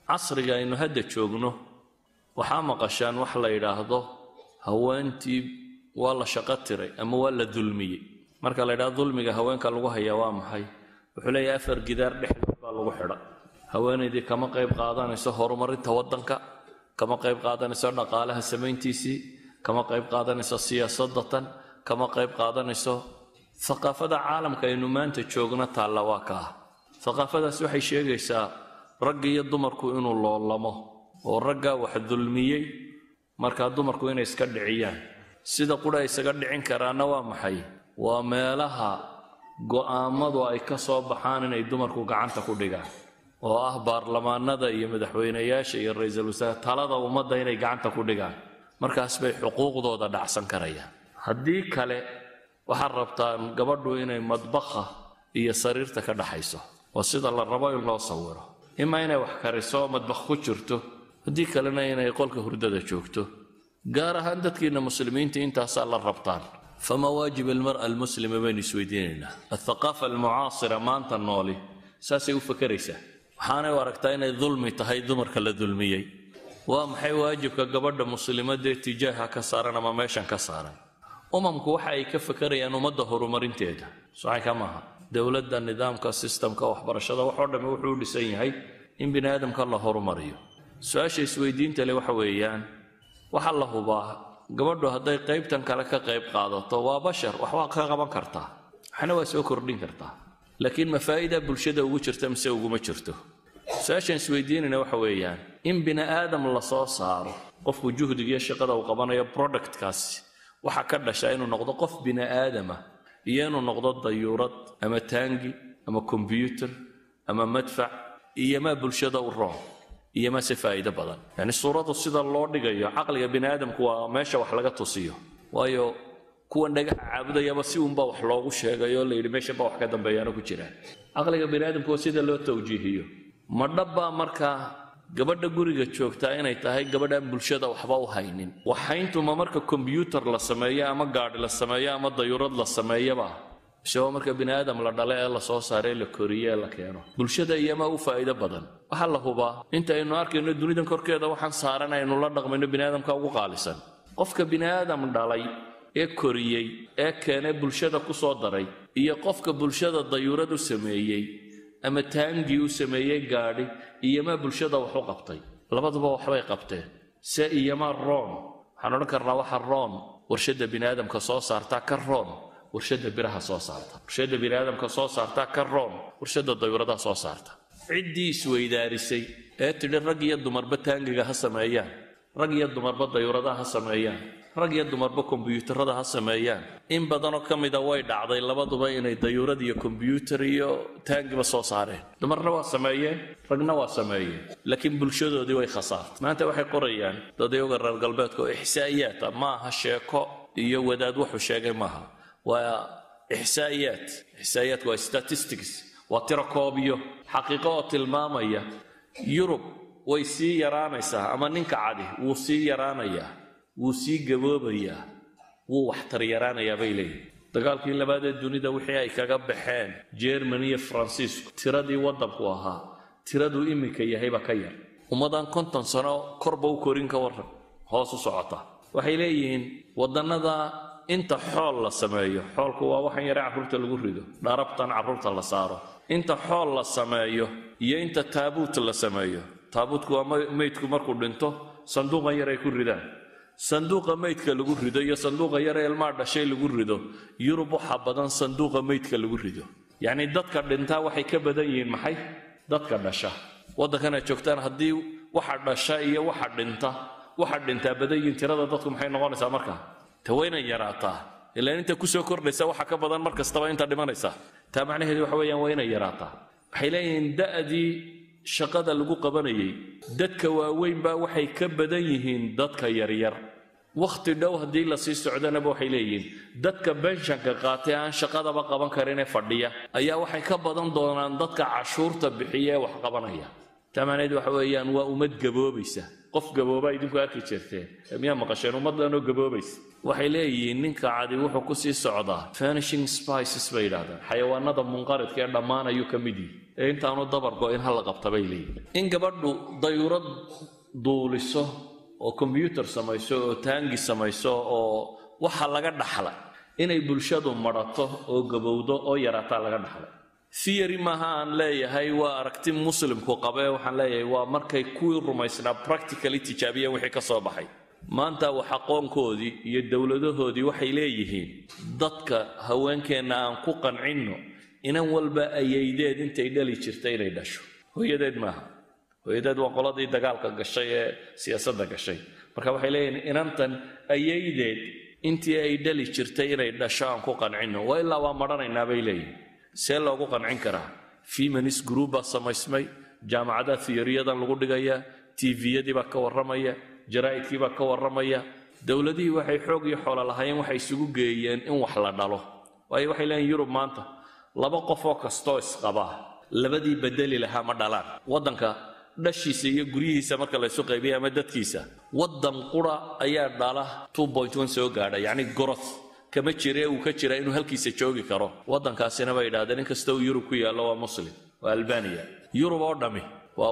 casriga aynu hadda joogno waxaa maqashaan wax la yidhaahdo haweentii waa la shaqo tiray ama waa la dulmiyey marka la yidhahdo dulmiga haweenka lagu hayaa waa maxay wuxuu leeyahay afar gidaar dhexdood baa lagu xidha haweenaydii kama qayb qaadanayso horumarinta waddanka kama qayb qaadanayso dhaqaalaha samayntiisii kama qayb qaadanayso siyaasadatan kama qayb qaadanayso haqaafada caalamka aynu maanta joogno taalla waa kaa haqaafadaas waxay sheegaysaa ragga iyo dumarku inuu loolamo oo raggaa wax dulmiyey markaa dumarku inay iska dhiciyaan sida qudha isaga dhicin karaana waa maxay waa meelaha go'aammadu ay ka soo baxaan inay dumarku gacanta ku dhigaan oo ah baarlamaanada iyo madaxweynayaasha iyo ra-iisul wasaare talada ummadda inay gacanta ku dhigaan markaas bay xuquuqdooda dhacsan karayaan haddii kale waxaad rabtaan gabadhu inay madbaqa iyo sariirta ka dhaxayso oo sida la rabo in loo sawiro imaa inay wax kariso madbaq ku jirto haddii kalena inay qolka hurdada joogto gaar ahaan dadkiina muslimiinta intaasaa la rabtaan fama waajib almar'a almuslima baynu isweydiinaynaa althaqaafa almucaasira maanta nooli saasay u fakeraysaa waxaanay u aragtaa inay dulmi tahay dumarka la dulmiyey waa maxay waajibka gabadha muslimadee tijaaha ka saaran ama meeshan ka saaran umamku waxa ay ka fakerayaan ummadda horumarinteeda socanka maaha dowladda nidaamka sistamka waxbarashada waxoo dhamme wuxuu u dhisan yahay in bini aadamka la horumariyo su-aasha isweydiinta le waxa weeyaan waxaa la hubaa gabadhu hadday qaybtan kale ka qayb qaadato waa bashar waxbaa ka qaban kartaa waxna waa soo kordhin kartaa laakiin ma faa'iida bulshada ugu jirta mise uguma jirto su-aashaan isweydiinayna waxa weeyaan in bini aadam la soo saaro qofku juhdigiiyo shaqada uu qabanayo productkaasi waxaa ka dhasha inuu noqdo qof bini aadama iyo inuu noqdo dayuurad ama taangi ama kombyuutar ama madfac iyo maa bulshada u roon iyo maa si faa'iido badan yacni suuraddu sida loo dhigayo caqliga bini aadamku waa meesha wax laga tusiyo waayo kuwan dhagaxa caabudayaba si uunbaa wax loogu sheegay oo layidhi meeshan baa wax ka dambeeyaana ku jiraan caqliga bini aadamku waa sida loo tawjiihiyo ma dhabbaa markaa gabadha guriga joogtaa inay tahay gabadhaan bulshada waxba u haynin waxayntuma marka kombyuutar la sameeyo ama gaadhi la sameeyo ama dayuurad la sameeyaba mise waa marka bini aadam la dhale ee la soo saare ee la koriye ee la keeno bulshada iyomaa u faa'iido badan waxaa la hubaa inta aynu arkayno dunidan korkeeda waxaan saaran aynu la dhaqmayno bini aadamka ugu qaalisan qofka bini aadam dhalay ee koriyey ee keenay bulshada ku soo daray iyo qofka bulshada dayuurad u sameeyey ama taangii u sameeyey gaadhi iyomaa bulshada wax u qabtay labaduba waxbay qabteen se iyomaa roon waxaan odhan karnaa waxa roon warshadda bini aadamka soo saartaa ka roon warshadda biraha soo saarta warshadda bini aadamka soo saartaa ka roon warshadda dayuuradaha soo saarta ciddii isweydaarisay ee tidhi rag iyo dumarba taangiga ha sameeyaan rag iyo dumarba dayuuradaha ha sameeyaan rag iyo dumarba kombyuutarada ha sameeyaan in badanoo ka mida way dhacday labaduba inay dayuurad iyo kombyuutar iyo taangiba soo saareen dumarna waa sameeyeen ragna waa sameeyeen laakiin bulshadoodii way khasaartay maanta waxay qorayaan dadayoga reer galbeedka oo ixsaa'iyaata ma aha sheeko iyo wadaad wuxuu sheegay maaha waa ixsaa'iyaat ixsaa'iyaatku waa statistics waa tiro koobiyo xaqiiqo oo tilmaamaya yurub way sii yaraanaysaa ama ninka cadi wuu sii yaraanayaa wuu sii gaboobayaa wuu waxtar yaraanayaa bay leeyihin dagaalkii labaad ee dunida wixii ay kaga baxeen jermani iyo faransiisku tiradii waddanku ahaa tiraduu iminka yahayba ka yar ummadaan konton sano korba u korin ka warran hoos u socota waxay leeyihiin waddannada inta xool la sameeyo xoolku waa waxan yare carruurta lagu rido dharabtan carruurta la saaro inta xool la sameeyo iyo inta taabuut la sameeyo taabuutku waa meydku markuu dhinto sanduuqan yar ay ku ridaan sanduuqa meydka lagu rido iyo sanduuqa yare ilmaa dhashay lagu rido yurub waxaa badan sanduuqa meydka lagu rido yacnii dadka dhintaa waxay ka badan yihiin maxay dadka dhasha waddankana joogtaan haddii waxa dhasha iyo waxa dhinta waxa dhintaa badan yihiin tirada dadku maxay noqonaysaa markaa ta wayna yaraataa ilaan inta kusoo kordhaysa waxa ka badan mar kastaba inta dhimanaysa taa macnaheedu waxa weeyaan waa inay yaraataa waxay leeyihiin da'dii shaqada lagu qabanayay dadka waaweynbaa waxay ka badan yihiin dadka yaryar wakhti dhow haddii la sii socdanaba waxay leeyihiin dadka benshanka qaatay aan shaqadaba qaban karinee fadhiya ayaa waxay ka badan doonaan dadka cashuurta bixiya ee wax qabanaya taa macnaheedu waxa weeyaan waa ummad gaboobaysa qof gabooba idinku arki jirteen miyaa maqasheen ummaddanoo gaboobaysa waxay leeyihiin ninka cadi wuxuu ku sii socdaa vanishing spices bay yidhahdaan xayawaanada munqaridka ee dhammaan ayuu ka mid yihi ee intaanu dabargo in hala qabta bay leeyihin in gabadhu dayurad duuliso oo kombyuutar samayso oo taangi samayso oo waxa laga dhaxla inay bulshadu marato oo gabowdo oo yaraataa laga dhaxlay theory maaha aan leeyahay waa aragti muslimku qabee waxaan leeyahay waa markay kuwii rumaysnaa practically tijaabiyeen wixii ka soo baxay maanta wax aqoonkoodii iyo dowladahoodii waxay leeyihiin dadka haweenkeenna aan ku qancinno inan walba ayaydeed intay dhali jirta inay dhasho hooyadeed maaha hooyadeed waa qoladii dagaalka gashay ee siyaasadda gashay marka waxay leeyihiin inantan ayaydeed intii ay dhali jirtay inay dhasho aan ku qancinno waa ilaa waa marhanaynaa bay leeyihin see loogu qancin karaa feminist group baa samaysmay jaamacadaha thiyoriyadan lagu dhigayaa tviyadii baa ka warramaya jaraa'idkii baa ka warramaya dowladihii waxay xoog iyo xoolo lahaayeen waxay isugu geeyeen in wax la dhalo waayo waxay leeyihin yurub maanta laba qof oo kastoo isqabaa labadii bedeli lahaa ma dhalaan waddanka dhashiisa iyo guryihiisa marka laysu qaybiya ama dadkiisa waddan qura ayaa dhala soo gaadha yacni goroth kama jire uu ka jira inuu halkiisa joogi karo waddankaasina bay yidhahdeen in kasta uu yurub ku yaallo waa muslim waa albaniya yurub oo dhammi waa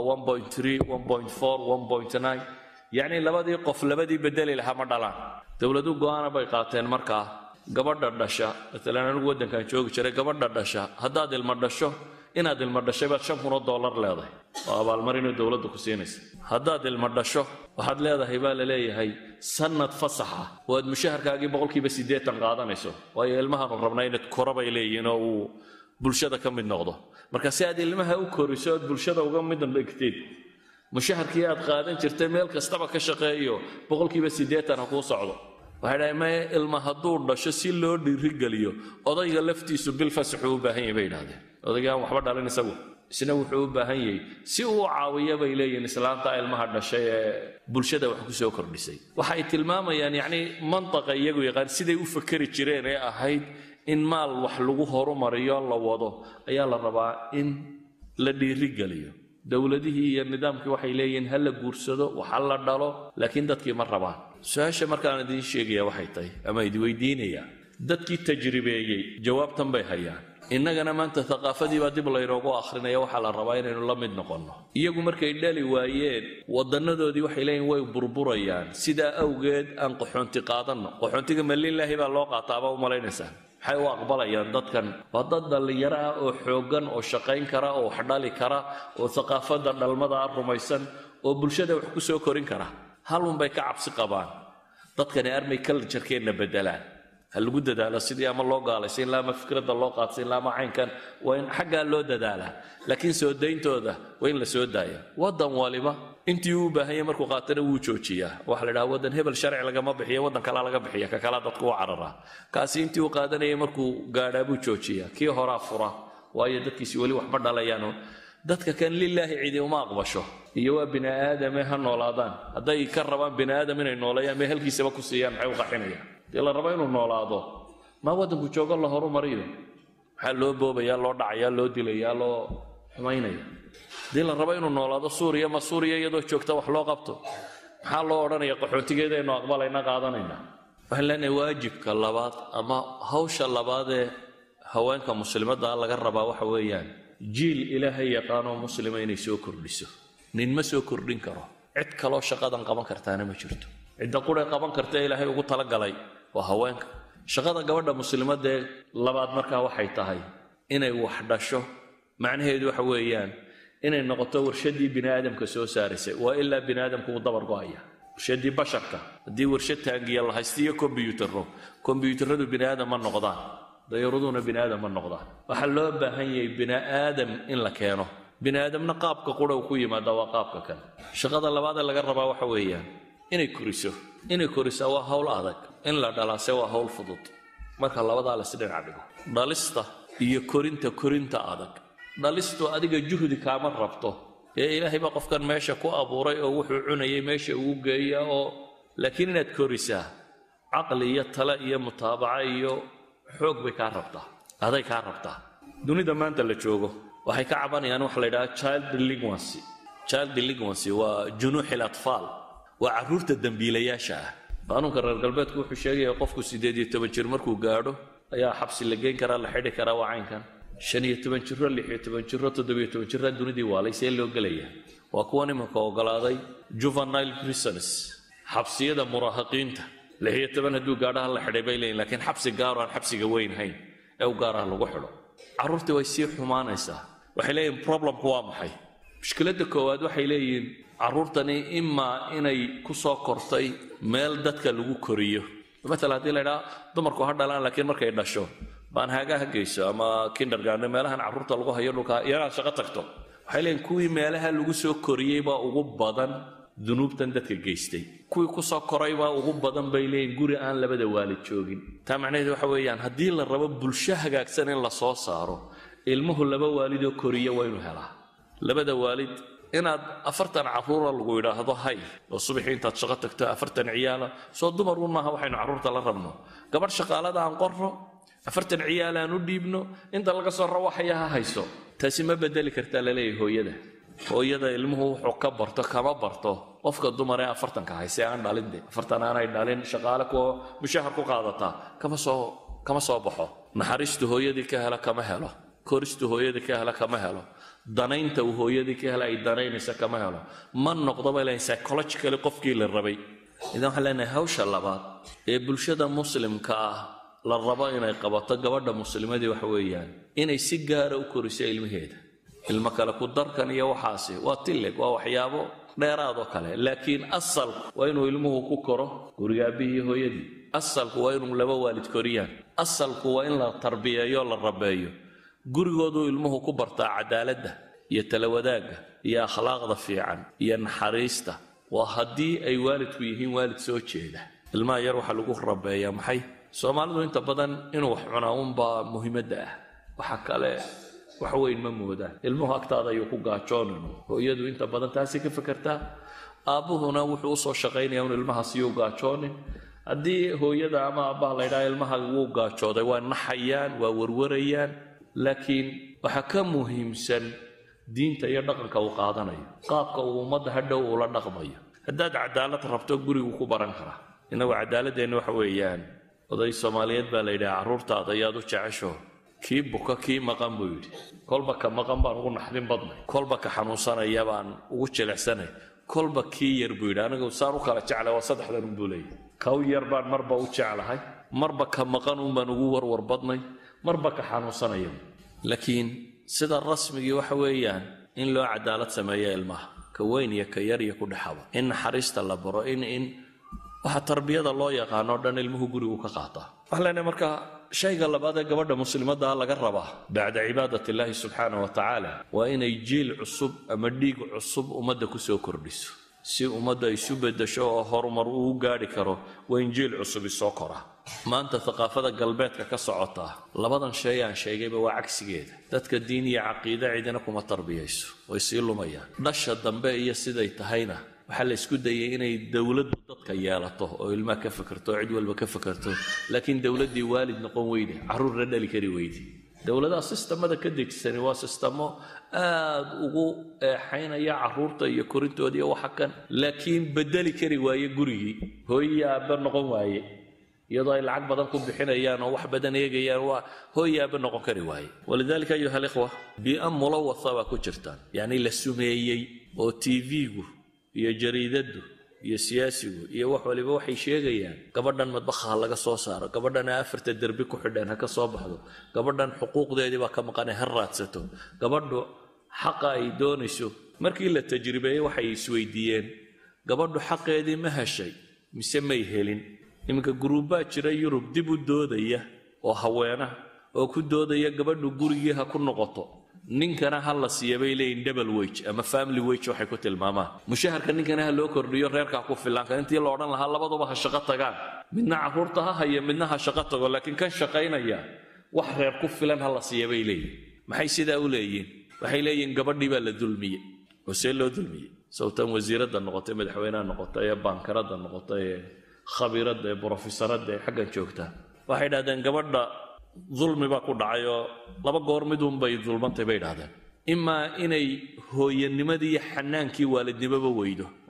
yacni labadii qof labadii bedeli lahaa ma dhalaan dowladu go'aana bay qaateen markaa gabadha dhasha maalan anigu waddankan joogi jiray gabadha dhasha haddaad ilma dhasho inaad ilma dhashay baad shan kun oo dollar leedahay oo abaalmarinoo dowladda ku siinaysa haddaad ilma dhasho waxaad leedahay baa la leeyahay sannad fasaxa oo aad mushaharkaagii boqolkiiba siddeetan qaadanayso waayo ilmahaanu rabnaa inaad kora bay leeyihiin oo uu bulshada ka mid noqdo marka si aad ilmaha u koriso oad bulshada uga mid dhigteed mushaharkii aad qaadan jirtay meel kastaba ka shaqeeyo boqolkiiba siddeetan ha kuu socdo waxay dhahay maye ilma hadduu dhasho si loo dhiirigeliyo odayga laftiisu bil fasaxuu u baahan yahay bay yidhahdeen odayga aan waxba dhalin isagu isna wuxuu u baahan yahay si uu caawiya bay leeyihiin islaanta ilmaha dhashay ee bulshada wax ku soo kordhisay waxay tilmaamayaan yacni mantaqa iyagu yaqaan siday u fakeri jireen ee ahayd in maal wax lagu horumariyo la wado ayaa la rabaa in la dhiirigeliyo dowladihii iyo nidaamkii waxay leeyihiin ha la guursado waxa la dhalo laakiin dadkii ma rabaan su-aasha markaan idiin sheegaya waxay tahay ama idweydiinaya dadkii tajribeeyey jawaabtan bay hayaan innagana maanta thaqaafadii baa dib laynoogu akhrinaya waxaa la rabaa inaynu la mid noqonno iyagu markay dhali waayeen waddannadoodii waxay leeyihin way burburayaan sidaa awgeed aan qaxoonti qaadanno qaxoontiga malilaahi baa loo qaataa baa u malaynaysaa maxay u aqbalayaan dadkan waa dad dhallinyaro ah oo xooggan oo shaqayn kara oo wax dhali kara oo thaqaafadda dhalmada ah rumaysan oo bulshada wax ku soo korin kara halunbay ka cabsi qabaan dadkani armay kaljarkeenna beddelaan ha lagu dadaalo sidii ama loo gaalaysin ilaa ama fikradda loo qaadsin ilaa ama caynkan waa in xaggaa loo dadaalaa laakiin soo dayntooda waa in la soo daaya waddan waliba intii uu u baahanya markuu qaatana wuu joojiyaa waxa la dhaha waddan hebel sharci lagama bixiya waddan kalaa laga bixiya ka kalaa dadku u cararaa kaasi intii uu qaadanayay markuu gaadhaa buu joojiyaa kii horaa fura waayo dadkiisi weli waxba dhalayaano dadka kan lilaahi cidi uma aqbasho iyo waa bini aadame ha noolaadaan hadday ka rabaan bini aadam inay nooleeyaan may halkiisaba ku siiyaan maxay u qaxinayaan dee la rabo inuu noolaado maa waddanku joogo la horumariyo maxaa loo boobayaa loo dhacayaa loo dilayaa loo xumaynaya haddii la rabo inuu noolaado suuriya ma suuriya iyadoo joogta wax loo qabto maxaa loo odhanaya qaxoontigeedaynu aqbalayna qaadanayna waxaan leenahay waajibka labaad ama hawsha labaadee haweenka muslimadda laga rabaa waxa weeyaan jiil ilaahay yaqaanoo muslima inay soo kordhiso nin ma soo kordhin karo cid kaloo shaqadan qaban kartaana ma jirto cidda quray qaban karta ee ilaahay ugu talagalay waa haweenka shaqada gabadha muslimadee labaad markaa waxay tahay inay wax dhasho macnaheedu waxa weeyaan inay noqoto warshadii bini aadamka soo saaraysay waa ilaa bini aadamku uu dabar go'aya warshadii basharka haddii warshad taangiya la haysta iyo kombyuutarro kombyuutarradu bini aadam ma noqdaan dayaraduna bini aadam ma noqdaan waxaa loo baahan yahay bini aadam in la keeno bini aadamna qaabka qura uu ku yimaada waa qaabka kale shaqada labaadee laga rabaa waxa weeyaan inay koriso inay korisaa waa hawl adag in la dhalaase waa hawl fudud marka labadaa la isdhinac dhigo dhalista iyo korinta korinta adag dhalistu adiga juhdi kaama rabto ee ilaahay baa qofkan meesha ku abuuray oo wuxuu cunayay meesha ugu geeya oo laakiin inaad korisaa caqli iyo tale iyo mutaabaca iyo xoog bay kaa rabtaa aday kaa rabtaa dunida maanta la joogo waxay ka cabanayaan waxa la yidhaha child delinquency child delinquency waa junuuxi latfaal waa carruurta dembiilayaasha ah qaanuunka reer galbeedku wuxuu sheegaya qofku siddeed iyo toban jir markuu gaadho ayaa xabsi la geyn karaa la xidhi karaa waa caynkan shan iyo toban jiro lix iyo toban jiro toddobiyo toban jiro dunidii waalay see loo gelaya waa kuwan imanka ogolaaday juvenile prisons xabsiyada muraahaqiinta lix iyo toban hadduu gaadhaha la xidhay bay leeyihin lakiin xabsi gaaro aan xabsiga weyn hayn ee u gaaraha lagu xidho carruurtii way sii xumaanaysaa waxay leeyihin problemku waa maxay mushkiladda koowaad waxay leeyihiin carruurtani imaa inay ku soo kortay meel dadka lagu koriyo maala haddii la ydhaha dumarku ha dhalaan laakiin markay dhasho baan haagaha geyso ama kindergarden meelahan carruurta lagu hayo dhulka iyanaad shaqo tagto waxay leeyihin kuwii meelaha lagu soo koriyey baa ugu badan dunuubtan dadka geystay kuwii kusoo koray baa ugu badan bay leeyihin guri aan labada waalid joogin taa macnaheed waxa weeyaan haddii la rabo bulsho hagaagsan in la soo saaro ilmuhu laba waalidoo koriya waa inuu helaa labada waalid inaad afartan carruura lagu yidhaahdo hay oo subaxii intaad shaqo tagto afartan ciyaala soo dumar un maaha waxaynu carruurta la rabno gabadh shaqaalada aan qorro afartan ciyaal aan u dhiibno inta laga soo rawaxaya ha hayso taasi ma bedeli kartaa laleeyahay hooyada hooyada ilmuhu wuxuu ka barto kama barto qofka dumar ee afartanka hayse aan dhalin de afartan aanay dhalin shaqaale kuwa mushahar ku qaadataa kama soo kama soo baxo naxariistu hooyadii ka hela kama helo koristu hooyadii ka hela kama helo danaynta uu hooyadii ka hela ay danaynaysa kama helo ma noqdo bay leeyahay psychologically qofkii la rabay idan waxaan leenahay hawsha labaad ee bulshada muslimka ah la rabo inay qabato gabadha muslimadii waxa weeyaan inay si gaara u koriso ilmaheeda ilmo kale ku darkan iyo waxaasi waa tillig waa waxyaabo dheeraadoo kale laakiin asalku waa inuu ilmuhu ku koro guriga aabihii iyo hooyadii asalku waa inuu laba waalid koriyaan asalku waa in la tarbiyeeyo la rabeeyo gurigooduu ilmuhu ku bartaa cadaaladda iyo talawadaagga iyo akhlaaqda fiican iyo naxariista waa haddii ay waalidku yihiin waalid soo jeeda ilmaha yar waxaa lagu rabeeyaa maxay soomaalidu inta badan inuu wax cunaa unbaa muhiimadda ah waxa kale wax weyn ma moodaan ilmuhu agtaada ayuu ku gaajoonin hooyadu inta badan taasi ka fekertaa aabbuhuna wuxuu usoo shaqaynaya un ilmahaasiyuu gaajoonin haddii hooyada ama aabbaha la ydhaha ilmaha wuu gaajooday waa naxayaan waa warwarayaan laakiin waxaa ka muhiimsan diinta iyo dhaqanka uu qaadanayo qaabka uu ummadda hadhow ula dhaqmayo haddaad cadaalad rabto gurigu ku baran karaa innagu cadaaladeenna waxa weeyaan oday soomaaliyeed baa la yidhaha carruurtaada ayaad u jecesho kii buka kii maqan buu yidhi kolba ka maqan baan ugu naxdin badnay kolba ka xanuunsanaya baan ugu jilicsanay kolba kii yar buu yidhi anigu saan u kala jeclay waa saddexdan unbuu leeyahy kaw yar baan marba u jeclahay marba ka maqan un baan ugu warwar badnay marba ka xanuunsanaya laakiin sida rasmigii waxa weeyaan in loo cadaalad sameeyo ilmaha ka weyn iyo ka yar iyo ku dhexaba in naxariista la baro in in waxa tarbiyada loo yaqaano dhan ilmuhu gurigu ka qaataa waxaan leenahay marka shayga labaad ee gabadha muslimadda laga rabaa bacda cibaadat illaahi subxaana wa tacaala waa inay jiil cusub ama dhiig cusub ummadda kusoo kordhiso si ummadda isu beddesho oo horumar uu gaadhi karo waa in jiil cusub isoo kora maanta thaqaafada galbeedka ka socota labadan shay aan sheegayba waa cagsigeeda dadka diin iyo caqiide cidina kuma tarbiyayso way sii lumayaan dhasha dambe iyo siday tahayna waxaa la isku dayay inay dowladdu dadka yeelato oo ilmaha ka fekerto oo cid walba ka fekerto laakiin dowladdii waalid noqon weyde carruurna dhali kari weyde dowladaha sistamada ka degsani waa sistamo aad ugu eexaynaya carruurta iyo korintooda iyo waxa kan laakiin bedeli kari waaye gurigii hooyiyo aabbe noqon waaye iyadoo ay lacag badan ku bixinayaan oo wax badan eegayaan waa hooyi aabbe noqon kari waaye walidaalika ayuha alikhwa bii'a mulawatha baa ku jirtaan yacni la sumeeyey oo tv-gu iyo jariidaddu iyo siyaasigu iyo wax waliba waxay sheegayaan gabadhan madbaha ha laga soo saaro gabadhan afarta derbi ku xidheen ha ka soo baxdo gabadhan xuquuqdeedii baa ka maqanay ha raadsato gabadhu xaqa ay doonayso markii la tajribeeyey waxay isweydiiyeen gabadhu xaqeedii ma heshay mise may helin iminka guruubbaa jira yurub dib u doodaya oo haweena oo ku doodaya gabadhu gurigii ha ku noqoto ninkana ha la siiya bay leeyihin double wage ama family wage waxay ku tilmaamaan mushaharka ninkana ha loo kordhiyo reerkaa ku filanka intii la odhan lahaa labaduba ha shaqo tagaan midna carruurta ha haya midna ha shaqo tago laakiin kan shaqaynaya wax reer ku filan ha la siiya bay leeyihin maxay sidaa u leeyihin waxay leeyihin gabadhii baa la dulmiyey oo see loo dulmiyey sawtan wasiiradda noqotay madaxweynaha noqotay ee baankaradda noqotay ee khabiiradda ee brofesaradda ee xaggan joogta waxay idhahdeen gabadha dulmi baa ku dhacay oo laba goor midunbay dulmantay bay idhahdeen imaa inay hooyanimadii iyo xanaankii waalidnimoba weydo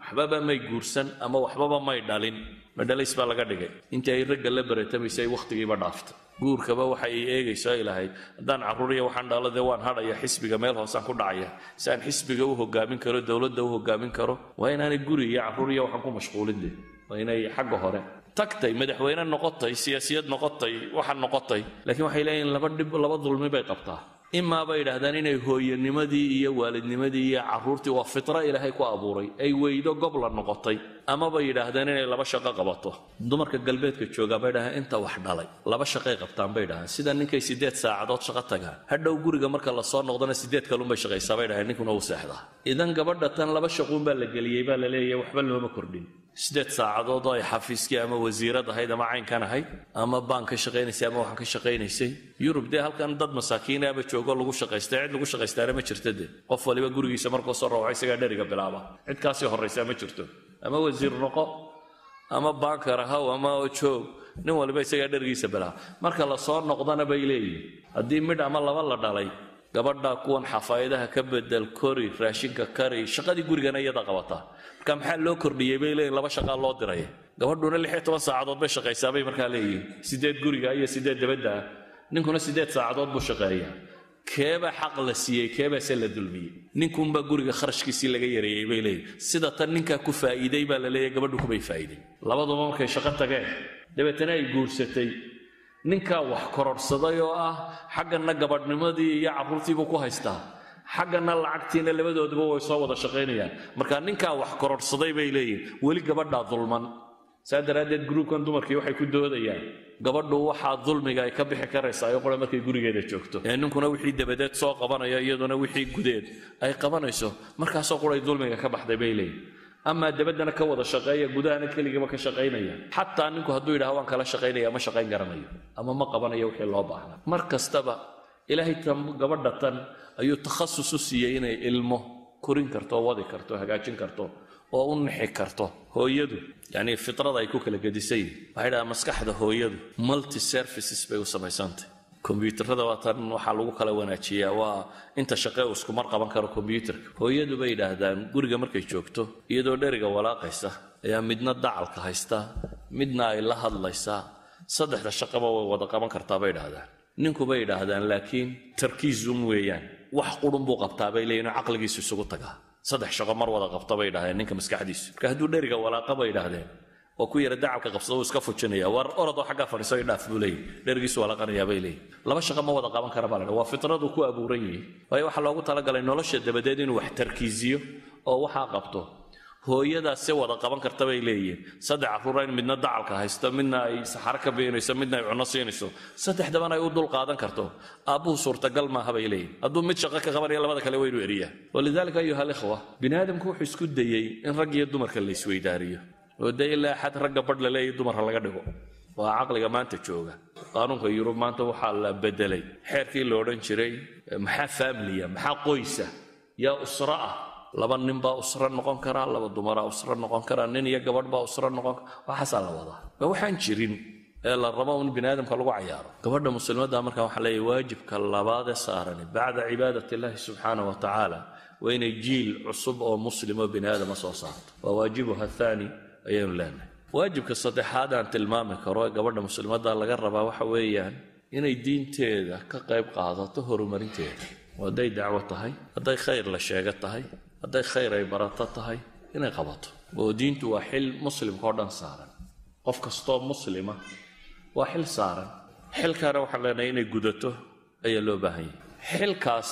waxbaba may guursan ama waxbaba may dhalin madhalays baa laga dhigay intii ay ragga la baratamaysay wakhtigiiba dhaaftay guurkaba waxa ay eegayso ay lahayd haddaan carruuriya waxaan dhalo dee waan hadhaya xisbiga meel hoosaan ku dhacaya si aan xisbiga u hogaamin karo dowladda u hogaamin karo waa inaanay guri iyo carruuriya waxaan ku mashquulin de waa inay xagga hore tagtay madaxweyne noqotay siyaasiyad noqotay waxaan noqotay laakiin waxay leeyihin laba dhib laba dulmi bay qabtaa imaa bay yidhaahdaan inay hooyanimadii iyo waalidnimadii iyo carruurtii waa fitra ilaahay ku abuuray ay weydo gobla noqotay ama bay yidhaahdeen inay laba shaqo qabato dumarka galbeedka joogaa bay dhahaan inta wax dhalay laba shaqay qabtaan bay dhahaan sida ninkay siddeed saacadood shaqo tagaan hadhow guriga marka la soo noqdana siddeed kalunbay shaqaysaa bay dhahaan ninkuna uu seexdaa idan gabadha tan laba shaquun baa la geliyey baa la leeyahay waxba looma kordhin siddeed saacadood oo ay xafiiskii ama wasiirad ahayd ama caynkan ahayd ama baan ka shaqaynaysay ama waxaan ka shaqaynaysay yurub dee halkan dad masaakiinaaba joogo lagu shaqaystay cid lagu shaqaystaana ma jirta de qof waliba gurigiisa markuu soo rawxa isagaa dheriga bilaaba cid kaasii horraysaa ma jirto ama wasiir noqo ama baankar ahaw ama joog nin waliba isagaa dherigiisa bilaaba marka la soo noqdana bay leeyihin haddii midh ama laba la dhalay gabadha kuwan xafaayadaha ka bedel kori raashinka kari shaqadii gurigana iyada qabataa marka maxaa loo kordhiyey bay leeyihin laba shaqaa loo diray gabadhuna lix iyo toban saacadood bay shaqaysaa bay markaa leeyihin sideed guriga iyo sideed dabadda ah ninkuna sideed saacadood buu shaqeeyaa keebaa xaq la siiyey keebaase la dulmiyey ninkunbaa guriga kharashkiisii laga yareeyey bay leeyihin sida tan ninkaa ku faa'iiday baa la leeyahy gabadhu kumay faa'iiday labaduba markay shaqo tageen dabeetana ay guursatay ninkaa wax kororhsaday oo ah xagganna gabadhnimadii iyo carruurtiibuu ku haystaa xagganna lacagtiina labadooduba way soo wada shaqaynayaan marka ninkaa wax kororhsaday bay leeyihin weli gabadhaa dulman saa daraaddeed gruubkan dumarkii waxay ku doodayaan gabadhu waxaa dulmiga ay ka bixi karaysaa oo qura markay gurigeeda joogto ee ninkuna wixii dabadeed soo qabanaya iyaduna wixii gudeed ay qabanayso markaasoo quray dulmiga ka baxday bay leeyihin amaa dabaddana ka wada shaqeeya gudahana keligiiba ka shaqaynaya xataa ninku hadduu yidhaha waan kala shaqaynaya ma shaqayn garanayo ama ma qabanayo wixii loo baahna mar kastaba ilaahay tan gabadha tan ayuu takhasus u siiyey inay ilmo korin karto wadi karto hagaajin karto oo u nixi karto hooyadu yacni fitrada ay ku kala gedisan yihin waxay dhahaa maskaxda hooyadu multi services bay u samaysantay kombyuutarada waa tan waxaa lagu kala wanaajiyaa waa inta shaqee uu iskumar qaban karo kombyuutarka hooyadu bay yidhaahdaan guriga markay joogto iyadoo dheriga walaaqaysa ayaa midna dacalka haysta midna ay la hadlaysaa saddexda shaqaba way wada qaban kartaa bay idhaahdaan ninku bay yidhaahdaan laakiin tarkiizum weeyaan wax qurun buu qabtaa bay leeyihin oo caqligiisu isugu tagaa saddex shaqo mar wada qabta bay yidhahdeen ninka maskaxdiisu marka hadduu dheriga walaaqa bay yidhaahdeen oo ku yara dacalka qabsado uu iska fujinaya war orodoo xaggaa fadhiiso i dhaaf buu leeyahy dherigiisu walaaqanayaa bay leeyihin laba shaqo ma wada qaban kara baa la waa fitradu ku abuuran yihi waayo waxaa loogu talagalay nolosha dabadeed inuu wax tarkiisiyo oo waxaa qabto hooyadaas se wada qaban karta bay leeyihiin saddex carruura in midna dacalka haysto midna ay saxaro ka beenayso midna ay cunno siinayso saddexdabana ay u dul qaadan karto aabbuhu suurtagal maaha bay leeyihin hadduu mid shaqo ka qabanaya labada kale waynu eriyaa walidaalika ayuha alikhwa bini aadamku wuxuu isku dayey in rag iyo dumarka la isweydaariyo oo dee ilaa xad ragga badh la leeyahy dumarka laga dhigo waa caqliga maanta jooga qaanuunka yurub maanta waxaa la bedelay xeerkii la odhan jiray maxaa faamiliya maxaa qoysa yaa usro ah laba nin baa usro noqon karaa laba dumaraa usro noqon karaa nin iyo gabadh baa usro noqon kara waxaasaa la wadaa ma waxaan jirin ee la rabo in bini aadamka lagu cayaaro gabadha muslimadda markaa waxaa leeyahy waajibka labaadee saarani bacda cibaadat illaahi subxaana wa tacaala waa inay jiil cusub oo muslim oo bini aadama soo saarto waa waajibuha thaani ayaynu leenahay waajibka saddexaad aan tilmaami karo ee gabadha muslimadda laga rabaa waxa weeyaan inay diinteeda ka qayb qaadato horumarinteeda oo hadday dacwo tahay hadday khayr la sheego tahay hadday khayr ay barato tahay inay qabato oo diintu waa xil muslimka oo dhan saaran qof kastoo muslima waa xil saaran xilkaana waxaan leenahay inay gudato ayaa loo baahan yahay xilkaas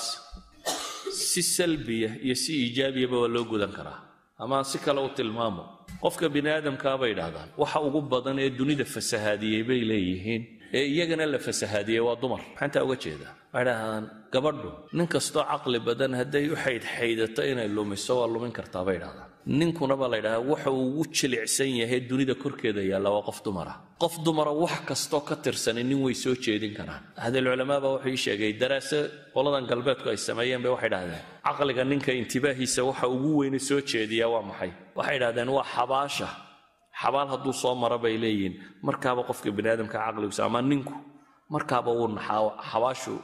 si salbiya iyo si iijaabiyaba waa loo gudan karaa ama aan si kale u tilmaamo qofka bini aadamkaa bay idhahdaan waxa ugu badan ee dunida fasahaadiyey bay leeyihiin ee iyagana la fasahaadiyey waa dumar maxaantaa uga jeedaa waxay dhahdaan gabadhu nin kastoo caqli badan hadday u xaydxaydato inay lumiso waa lumin kartaa bay idhahdaan ninkuna baa la ydhahdaa waxa uu ugu jilicsan yahay dunida korkeeda yaalla waa qof dumara qof dumara wax kastoo ka tirsanin nin way soo jeedin karaan ahlulculamaa baa wuxuu ii sheegay daraase qoladan galbeedku ay sameeyeen bay waxay dhahdeen caqliga ninka intibaahiisa waxa ugu weyne soo jeediyaa waa maxay waxay dhahdeen waa xabaasha xabaal hadduu soo maro bay leeyihiin markaaba qofka bini aadamka caqligiisa ama ninku markaaba uu naxaa xabaashu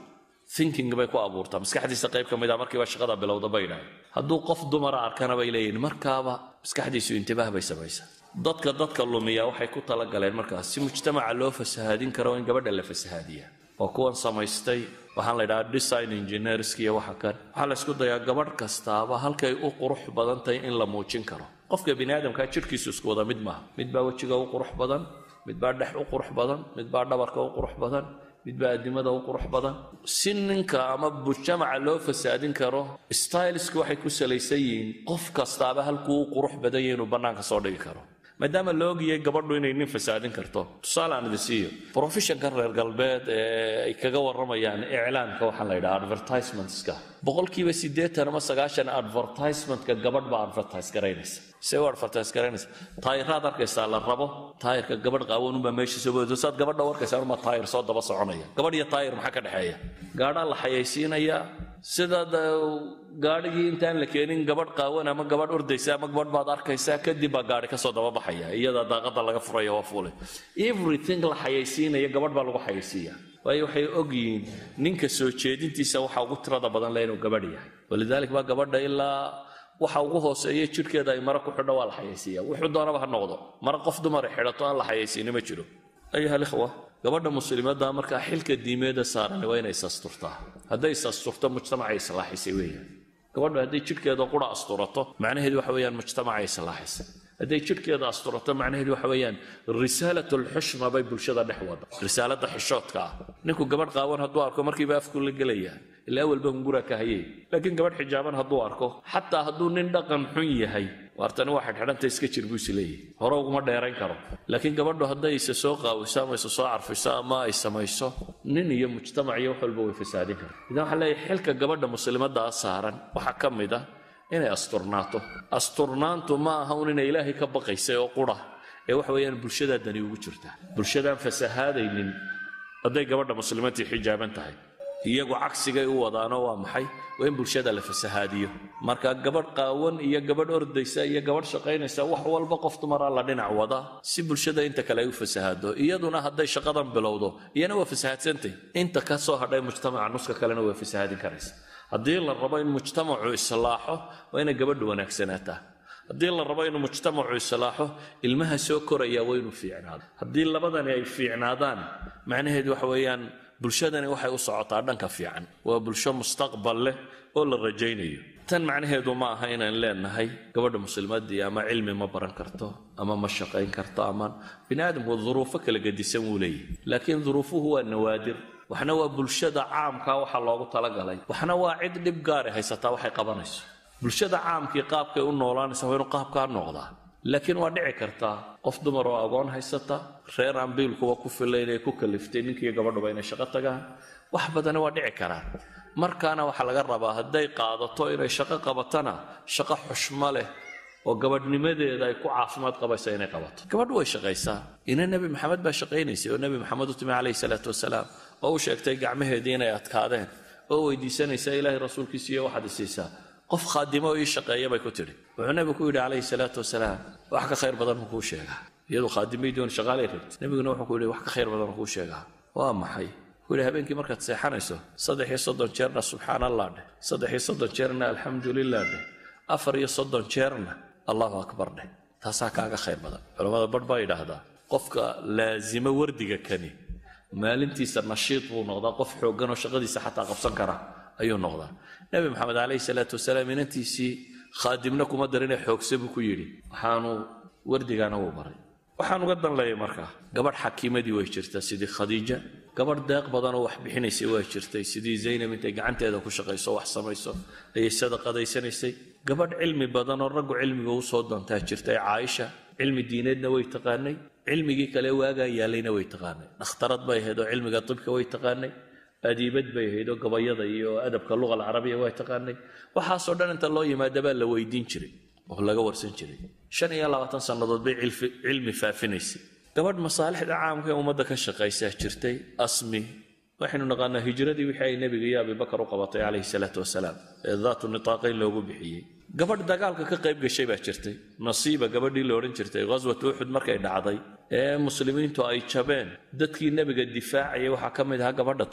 thinking bay ku abuurtaa maskaxdiisa qayb ka mid a markiiba shaqada bilowda bay dhahay hadduu qof dumara arkana bay leeyihin markaaba maskaxdiisu intibaah bay samaysaa dadka dadka lumiya waxay ku talagaleen markaas si mujtamaca loo fasahaadin karo in gabadha la fasahaadiya oo kuwan samaystay waxaan la ydhahaa design engineersk iyo waxa kan waxaa la ysku dayaa gabadh kastaaba halkay u qurux badan tahay in la muujin karo qofka bini aadamkaa jirhkiisu isku wada mid maaha mid baa wejiga u qurux badan mid baa dhex u qurux badan mid baa dhabarka u qurux badan mid baa addimada u qurux badan si ninka ama mujtamaca loo fasaadin karo stylisku waxay ku salaysan yihiin qof kastaaba halkuu u qurux badan yahay inuu bannaanka soo dhigi karo maadaama la ogiyay gabadhu inay nin fasaadin karto tusaale aan idin siiyo professionkan reer galbeed ee ay kaga warramayaan iclaanka waxaan la yidhaha advertisementska boqolkiiba siddeetan ama sagaashan advertisementka gabadh baa advertise garaynaysa see u advertise garaynaysa taayiraad arkaysaa la rabo taayirka gabadh qaawanunbaa meesha soo boodayso saad gabadha u arkaysaa unbaa taayir soo daba soconaya gabadh iyo taayir maxaa ka dhexeeya gaadhaa la xayaysiinayaa sidaad gaadhigii intaan la keenin gabadh qaawan ama gabadh ordaysa ama gabadh baad arkaysaa kadib baa gaadhi kasoo daba baxaya iyada daaqada laga furaya waa fuulay everything la xayaysiinaya gabadh baa lagu xayaysiiya waayo waxay ogyihiin ninka soo jeedintiisa waxa ugu tirada badan le inuu gabadh yahay walidaalik baa gabadha ilaa waxa ugu hooseeya jidhkeeda ay mara ku xidho waa la xayaysiiya wuxuu doonaba ha noqdo mara qof dumara xidhato aan la xayaysiini ma jiro ayuha alikhwa gabadha muslimadda markaa xilka diimeeda saaran waa inay isasturtaa hadday isasturto mujtamacay islaaxisay weeyaan gabadhu hadday jidhkeeda qura asturato macnaheedu waxa weeyaan mujtamacay islaaxisay hadday jidhkeeda asturato macnaheedu waxa weeyaan risaalat lxushma bay bulshada dhex wada risaalada xishoodka ah ninku gabadh qaawan hadduu arko markiiba afku la gelaya ilaa awalba hungura ka hayay laakiin gabadh xijaaban hadduu arko xataa hadduu nin dhaqan xun yahay waartani waa xidhxidhanta iska jir buu is leeyahay hore uguma dheerayn karo laakiin gabadhu hadday isa soo qaawiso ama isa soo carfiso ama ay samayso nin iyo mujtamac iyo wax walba way fasaadin karta idan waxaa leeyahay xilka gabadha muslimaddaa saaran waxaa ka mid ah inay asturnaato asturnaantu ma aha un inay ilaahay ka baqaysay oo qura ee waxa weeyaan bulshadaa dani ugu jirta bulshadaan fasahaadaynin hadday gabadha muslimadtii xijaaban tahay iyagu cagsigay u wadaano waa maxay waa in bulshada la fasahaadiyo marka gabadh qaawan iyo gabadh ordaysa iyo gabadh shaqaynaysa wax walba qof dumaraa la dhinac wada si bulshada inta kale ay u fasahaado iyaduna hadday shaqadan bilowdo iyana waa fasahaadsantay inta ka soo hadhay mujtamaca nuska kalena waa fasahaadin karaysa haddii la rabo in mujtamacu islaaxo waa inay gabadhu wanaagsanaataa haddii la rabo inuu mujtamacu islaaxo ilmaha soo koraya waa inuu fiicnaado haddii labadani ay fiicnaadaan macnaheedu waxa weeyaan bulshadani waxay u socotaa dhanka fiican waa bulsho mustaqbal leh oo la rajaynayo tan macnaheedu ma aha inaan leenahay gabadha muslimadii ama cilmi ma baran karto ama ma shaqayn karto ama bini aadamku duruufo kala gedisan wuu leeyahy laakiin duruufuhu waa nawaadir waxna waa bulshada caamka waxa loogu talagalay waxna waa cid dhib gaari haysataa waxay qabanayso bulshada caamkii qaabkay u noolaanaysa waa inuu qaabkaa noqdaa laakiin waa dhici kartaa qof dumar oo agoon haysata reer aan biilkuwa ku fila inay ku kaliftay ninkiiyo gabadhuba inay shaqo tagaan wax badani waa dhici karaan markaana waxaa laga rabaa hadday qaadato inay shaqo qabatana shaqo xushmo leh oo gabadhnimadeeda ay ku caafimaad qabaysa inay qabato gabadhu way shaqaysaa ina nebi maxamed baa shaqaynaysay oo nebi maxamed u timi calayhi salaatu wasalaam oo u sheegtay gacmaheedii inay adkaadeen oo weydiisanaysaa ilaahay rasuulkiisiiyo waxaad isiisaa qof khaadimo oo ii shaqeeya bay ku tidhi wuxuu nebigu ku yidhi calayhi salaatu wasalaam wax ka khayr badan makuu sheegaa iyadu khaadimay doon shaqaalay rabti nebiguna wuxuu ku yidhi wax ka khayr badan makuu sheegaa waa maxay wuxuu yidhi habeenkii markaad seexanayso saddex iyo soddon jeerna subxaan allah dheh saddex iyo soddon jeerna alxamdulilah dheh afar iyo soddon jeerna allahu akbar dheh taasaa kaaga khayr badan culammada barh baa yidhaahdaa qofka laasimo wardiga kani maalintiisa nashiid buu noqdaa qof xooggan oo shaqadiisa xataa qabsan kara ayuu noqdaa nebi maxamed calayhi salaatu wasalaam inantiisii khaadimna kuma darine xoogse buu ku yidhi waxaanu wardigaana wuu baray waxaan uga dan leeyay markaa gabadh xakiimadii way jirtaa sidii khadiija gabadh deeq badanoo wax bixinaysay waa jirtay sidii zaynab intay gacanteeda ku shaqayso wax samayso ayay sadaqadaysanaysay gabadh cilmi badanoo raggu cilmiga u soo doontaa jirtay caaisha cilmi diineedna way taqaanay cilmigii kale waagaa yaalayna way taqaanay dhakhtarad bay ahayd oo cilmiga tibka way taqaanay adiibad bay ahayd oo gabayada iyo adabka luga alcarabiya way taqaanay waxaasoo dhan inta loo yimaadabaa la weydiin jiray oo laga warsan jiray shan iyo labaatan sannadood bay cilmi faafinaysay gabadh masaalixda caamka ee ummadda ka shaqaysaa jirtay asmi waxaynu naqaanaa hijradii wixii ay nebiga iyo abibakar u qabatay calayhi salaatu wasalaam ee daatu nitaaqayn loogu bixiyey gabadh dagaalka ka qayb gashay baa jirtay nasiiba gabadhii la odhan jirtay ghaswat uxud markay dhacday ee muslimiintu ay jabeen dadkii nebiga difaacayay waxaa ka mid ahaa gabadha tan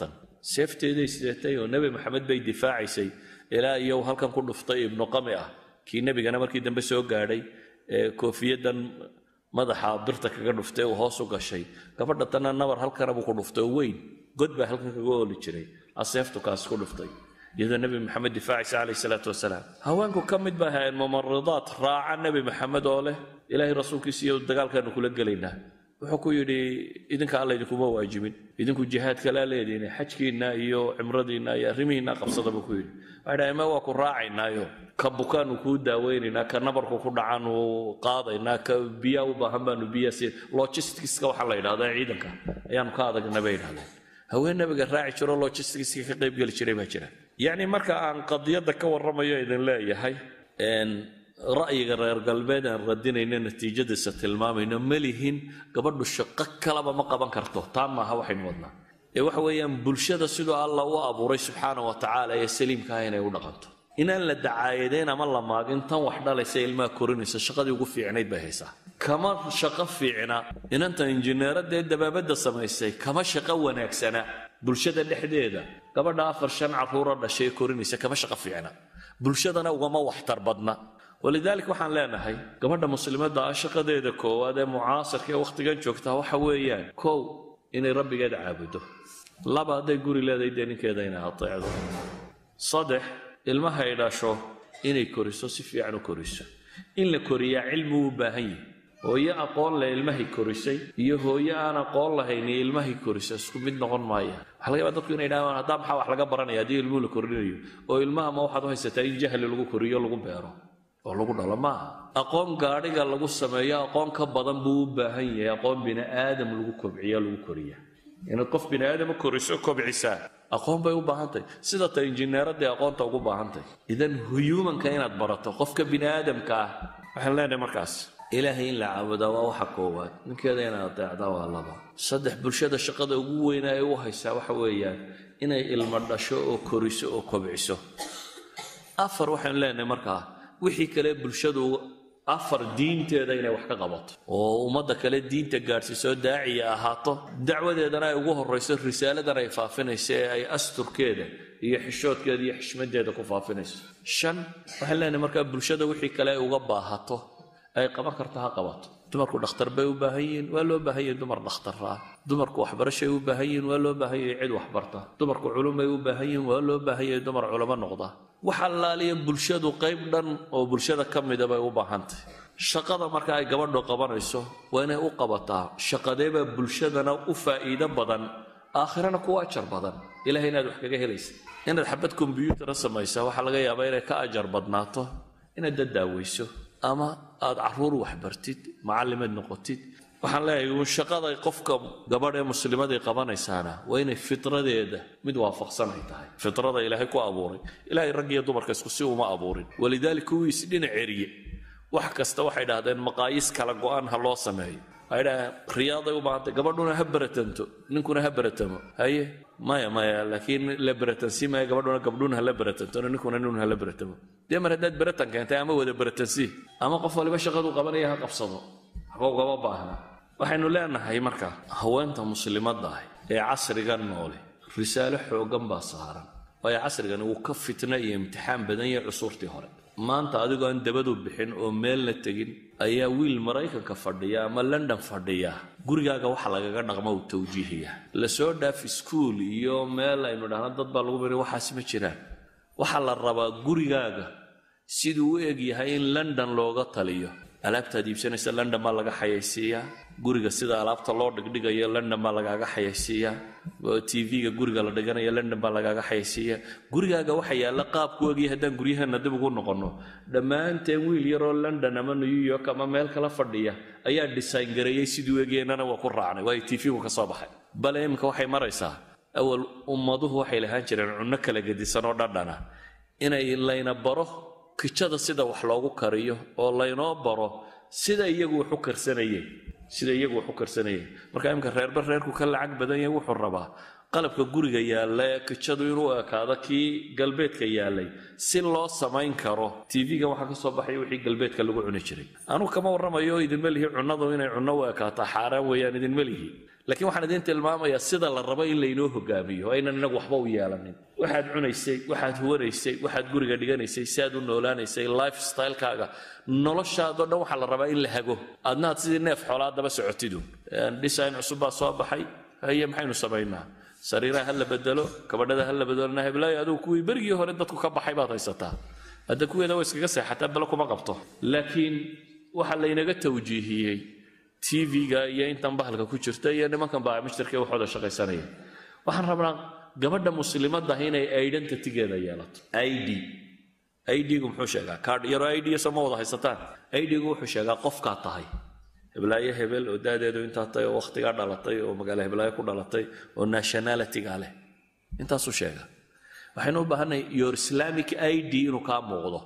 seefteeday sidatay oo nebi maxamed bay difaacaysay ilaa iyo halkan ku dhuftay ibnu qami ah kii nebigana markii dambe soo gaadhay ee koofiyadan madaxa birta kaga dhuftay uu hoos u gashay gabadha tanna nabar halkana buu ku dhuftay oo weyn god baa halkan kaga ooli jiray aseeftu kaas ku dhuftay iyadoo nebi maxamed difaacaysa calayh salaatu wasalaam haweenku ka mid bay ahaayeen mumaridaad raaca nebi maxamed oo leh ilaahay rasuulkiisa iyo dagaalkaanu kula gelaynaa wuxuu ku yidhi idinka alla idinkuma waajibin idinku jihaadkalaa leediin xajkiinna iyo cimradiinna iyo arrimihiinna qabsada buu ku yidhi waxay dhahay ma waa ku raacaynaayo ka bukaanu kuu daaweynaynaa ka nabarku ku dhacaanu qaadaynaa ka biyaa u baahan baanu biyaa siin logisticska waxaa la yidhahda ciidanka ayaanu ka adagna bay yidhahdeen haween nabiga raaci jiro logisticska ka qaybgeli jiray baa jira yacni marka aan qadiyadda ka warramayo idin leeyahay ra'yiga reer galbeed aan radinayno natiijadiisa tilmaamayno ma lihin gabadhu shaqo kalaba ma qaban karto taa maaha waxaynu wadnaa ee waxa weeyaan bulshada siduu alla u abuuray subxaana wa tacaala ee saliimkaah inay u dhaqanto inaan la dacaayadayn ama la maagin tan wax dhalaysa ilmaha korinaysa shaqadii ugu fiicnayd bay haysaa kama shaqo fiicna inanta injineeradda ee dabaabadda samaysay kama shaqo wanaagsana bulshada dhexdeeda gabadha afar shan carruura dhashay ee korinaysa kama shaqo fiicna bulshadana ugama waxtar badna walidaalika waxaan leenahay gabadha muslimadda ah shaqadeeda koowaad ee mucaasirka ee wakhtigan joogtaa waxa weeyaan kow inay rabbigeeda caabudo laba hadday guri leedahay dee ninkeeda inay ateecdo saddex ilmahay dhasho inay koriso si fiican u koriso in la koriyaa cilmi u baahan yahi hooyo aqoon leh ilmahay korisay iyo hooyo aan aqoon lahayn iyo ilmahay korisa isku mid noqon maaya waxa laga yaabaa dadku inay dhahaan haddaa maxaa wax laga baranaya haddii ilmuhu la korinayo oo ilmaha ma waxaad u haysataa in jahli lagu koriyo lagu beero oo lagu dhalo maaha aqoon gaadhiga lagu sameeyo aqoon ka badan buu u baahan yahay aqoon bini aadam lagu kobciyo lagu koriya inaad qof bini aadama koriso kobcisaa aqoon bay u baahantahy sida ta injineeradii aqoonta ugu baahantahy idan huyuumanka inaad barato qofka bini aadamka ah waxaan leenahay markaas ilaahay in la caabudaa waa waxa koowaad ninkeeda inaad adeecdaa waa laba saddex bulshada shaqada ugu weynaa ee u haysaa waxa weeyaan inay ilmo dhasho oo koriso oo kobciso afar waxaan leenahay markaa wixii kale bulshadu afar diinteeda inay wax ka qabato oo ummadda kale diinta gaadhsiiso daaciya ahaato dacwadeedana ay ugu horrayso risaaladan ay faafinayso ee ay asturkeeda iyo xishoodkeeda iyo xishmadeeda ku faafinayso shan waxaan leenahay markaa bulshada wixii kale ay uga baahato ay qaban karto ha qabato dumarku dhakhtar bay u baahan yihiin waa loo baahan yahay dumar dhakhtar ah dumarku waxbarashay u baahan yihiin waa loo baahan yahay cid waxbarta dumarku culumay u baahan yihiin waa loo baahan yahay dumar culamo noqda wax allaaliya bulshadu qayb dhan oo bulshada ka mida bay u baahantahy shaqada marka ay gabadhu qabanayso waa inay u qabataa shaqadeebaa bulshadana u faa'iido badan aakhirana kuwa ajar badan ilahay inaad wax kaga helaysa inaad xabad kombyuutara samaysaa waxaa laga yaabaa inay ka ajar badnaato inaad dadaaweyso ama aad caruur waxbartid macallimaad noqotid waxaan leeyahay uun shaqada qofka gabadh ee muslimadii qabanaysaana waa inay fitradeeda mid waafaqsan ay tahay fitrada ilaahay ku abuuray ilaahay rag iyo dumarka isku si uma abuurin walidaalika kuwii isdhinac eriye wax kasta waxay dhahdeen maqaayiis kala go-aan ha loo sameeyo waxay dhahdeen riyaaday u baahantay gabadhuna ha beratanto ninkuna ha beratamo haye maya maya laakiin la beratansi maya gabadhuna gabdhuna hala beratantona ninkuna nin hala beratamo dee mar haddaad beratan keentay ama wada beratansi ama qof waliba shaqadu qabanaya ha qabsado waxba ugama baahna waxaynu leenahay marka haweenta muslimadda ah ee casrigan noole risaalo xooggan baa saaran waayo casrigani wuu ka fitna iyo imtixaan badan yahay cusuurtii hore maanta adigoo aan dabadu bixin oo meelna tegin ayaa wiil maraykanka fadhiya ama london fadhiya gurigaaga waxa lagaga dhaqma uu tawjiihaya lasoo dhaaf iskuul iyo meel aynu dhahno dad baa lagu bari waxaas ma jiraan waxaa la rabaa gurigaaga siduu u eg yahay in london looga taliyo alaabtaad iibsanaysa london baa laga xayaysiiyaa guriga sida alaabta loo dhigdhigayo london baa lagaaga xayaysiiyaa tv-ga guriga la dhiganayo london baa lagaaga xayaysiiyaa gurigaaga waxa yaalla qaabku egya haddaan guryaheena dib ugu noqonno dhammaanteen wiil yaroo london ama new york ama meel kala fadhiya ayaa design gareeyey siduu egyeennana waa ku raacnay waayo tv-gu ka soo baxay bale iminka waxay maraysaa awal ummaduhu waxay lahaan jireen cunno kala gedisan oo dhadhana inay layna baro kijada sida wax loogu kariyo oo laynoo baro sida iyagu wax u karsanayeen sida iyagu wax u karsanayeen marka imika reerba reerku ka lacag badan yahay wuxuu rabaa qalabka guriga yaalla ee kijadu inuu ekaado kii galbeedka yaallay si loo samayn karo tv-ga waxaa ka soo baxaya wixii galbeedka lagu cuni jiray anugu kama warramayo idinma lihi cunnadu inay cunno u ekaato xaaraan weeyaan idinma lihi laakiin waxaan idiin tilmaamayaa sida la rabo in laynoo hogaamiyo aynan inagu waxba u yeelanin waxaad cunaysay waxaad huwanaysay waxaad guriga dhiganaysay si aad u noolaanaysay life stylekaaga noloshaadoo dhan waxaa la rabaa in la hago adnaad sidii neef xoolaa daba socotidu design cusub baa soo baxay haye maxaynu samaynaa sariiraha ha la bedelo kabadhada ha la bedelo nahablaayo adugu kuwii berigii hore dadku ka baxay baad haysataa hadda kuweeda way iskaga seexataa bale kuma qabto laakiin waxaa laynaga tawjiihiyey tv-ga iyo intan bahalka ku jirta iyo nimankan baa mishtarkee waxooda shaqaysanaya waxaan rabnaa gabadha muslimadda inay identitygeeda yeelato id idgu muxuu sheegaa kaadh yaro id soo ma wada haysataan idgu wuxuu sheegaa qofkaa tahay heblaayo hebel oo daadeedu intaa tahay oo wakhtigaa dhalatay oo magaalo heblaayo ku dhalatay oo nationalityga leh intaasuu sheega waxaynu u baahanay your islamic id inuu kaa muuqdo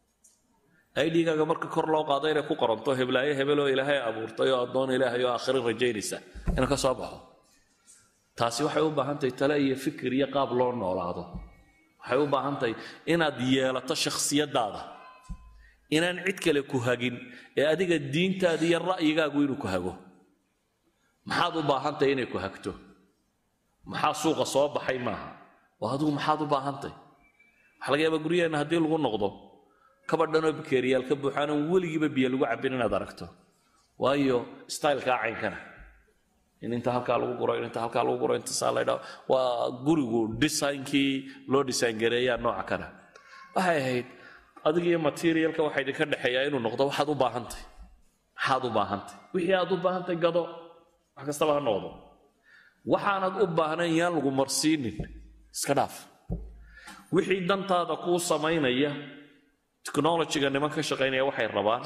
idgaaga marka kor loo qaado inay ku qoranto heblaayo hebel oo ilaahay abuurtay oo addoon ilaahay oo aakhiro rajaynaysa inuu ka soo baxo taasi waxay u baahantahay tale iyo fikir iyo qaab loo noolaado waxay u baahantahay inaad yeelato shakhsiyadaada inaan cid kale ku hagin ee adiga diintaada iyo ra'yigaagu inuu ku hago maxaad u baahantahay inay ku hagto maxaa suuqa soo baxay maaha oo adigu maxaad u baahantahay waxaa laga yaabaa guryaheenna haddii lagu noqdo kabadhanoo bakeeriyaal ka buuxaanan weligiiba biyo lagu cabbin inaad aragto waayo stylkaa caynkana in inta halkaa lagu guro in inta halkaa lagu guro inta saa laydhaa waa gurigu designkii loo design gareeyaa nooca kana waxay ahayd adiga iyo materialka waxaa idinka dhexeeyaa inuu noqdo waxaad u baahantay maxaad u baahantay wixii aad u baahantay gado wax kastaba ha noqdo waxaanad u baahnayn yaan lagu marsiinin iska dhaaf wixii dantaada kuu samaynaya technologyga niman ka shaqaynaya waxay rabaan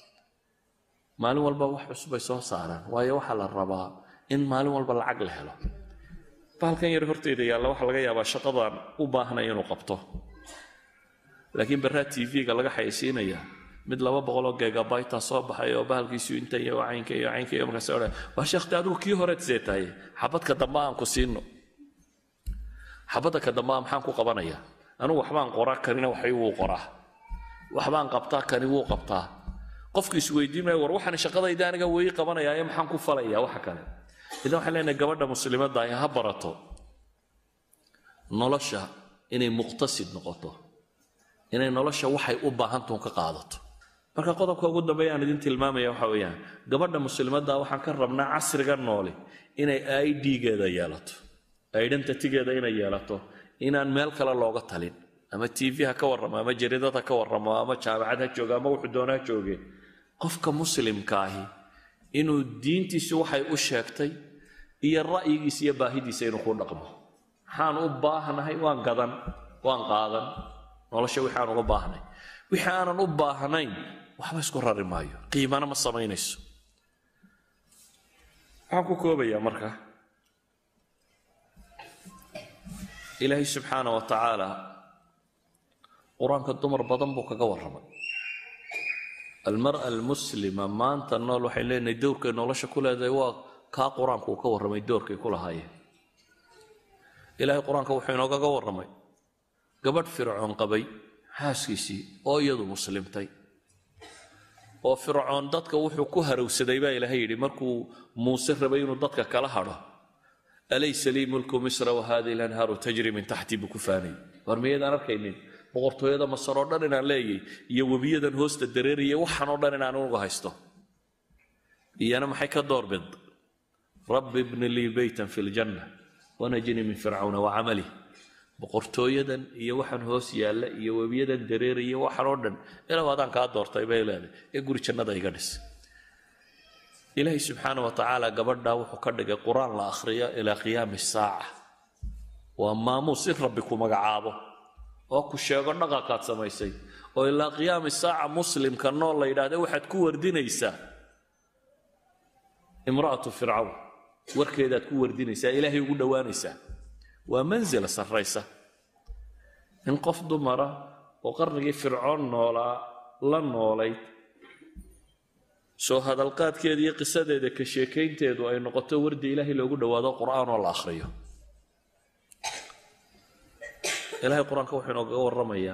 maalin walba wax cusub ay soo saaraan waayo waxaa la rabaa in maalin walba lacag la helo bahalkan yar horteyda yaalla waxaa laga yaabaa shaqadan u baahnay inuu qabto laakiin barraa tv-ga laga xayeysiinaya mid laba boqoloo gegabyta soo baxay oo bahalkiisu inta iyo caynka iyo caynka iyo markaas odhan waa sheekhti adigu kii horeed see tahay xabadka dambe aan ku siino xabadda ka dambe maxaan ku qabanaya anigu waxbaan qoraa kanina waxay wuu qoraa waxbaan qabtaa kani wuu qabtaa qofku isweydiin maayo war waxaan shaqadayda aniga weyi qabanayaa ee maxaan ku falayaa waxa kale idan waxaan leenahay gabadha muslimadda ahi ha barato nolosha inay muqtasid noqoto inay nolosha waxay u baahantuun ka qaadato marka qodobka ugu dambeeya aan idin tilmaamaya waxa weeyaan gabadha muslimadda waxaan ka rabnaa casriga nooli inay idgeeda yeelato identitygeeda inay yeelato inaan meel kale looga talin ama tv ha ka warramo ama jaridad ha ka warramo ama jaamacad ha jooga ama wuxuu doona ha jooge qofka muslimka ahi inuu diintiisu waxay u sheegtay iyo ra'yigiisa iyo baahidiisa inuu ku dhaqmo maxaan u baahnahay waan gadan waan qaadan nolosha wixii aan uga baahnay wixii aanan u baahnayn waxba isku rari maayo qiimana ma samaynayso waxaan ku koobayaa marka ilaahay subxaana wa tacaala qur-aanka dumar badan buu kaga warramay almara almuslima maanta nool waxay leenahay dowrkay nolosha ku leedahay waa kaa qur-aanku uu ka warramay doorkay ku lahaayeen ilaahay qur-aanka wuxuu inoogaga warramay gabadh fircoon qabay xaaskiisii oo iyadu muslimtay oo fircoon dadka wuxuu ku harowsaday baa ilaahay yidhi markuu muuse rabay inuu dadka kala hadho alaysa lii mulku misra wahadihi lanhaaru tajri min taxtii buu ku faanay war miyaydaan arkaynin boqortooyada masar oo dhan inaan leeyay iyo webiyadan hoosta dareeraya waxaan oo dhan inaan uga haysto iyana maxay ka doorbid rabbi ibni lii beytan fi ljanna wanajini min fircawna wacamalih boqortooyadan iyo waxaan hoos yaalla iyo webiyadan dareeraya waxaan oo dhan ilaw adaan kaa doortay bay leedahay ee guri jannada iga dhis ilaahay subxaana wa tacaala gabadhaa wuxuu ka dhigay qur-aan la akhriyo ilaa qiyaami saaca waa maamuus in rabbi ku magacaabo oo ku sheego dhaqankaad samaysay oo ilaa qiyaami saaca muslimka nool la yidhaahda waxaad ku wardinaysaa imra'atu fircawn warkeedaad ku wardinaysaa ilaahay ugu dhowaanaysaa waa manzila sarraysa in qof dumara oo qarnigii fircoon noolaa la noolayd soo hadalqaadkeeda iyo qisadeeda ka sheekaynteedu ay noqoto wardi ilaahay loogu dhowaado qur'aan oo la akhriyo ilaahay qur-aanka wuxuu inoogaga warramayaa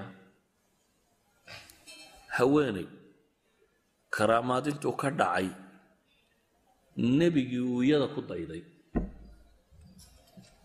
haweenay karaamaad intuu ka dhacay nebigii uu iyada ku dayday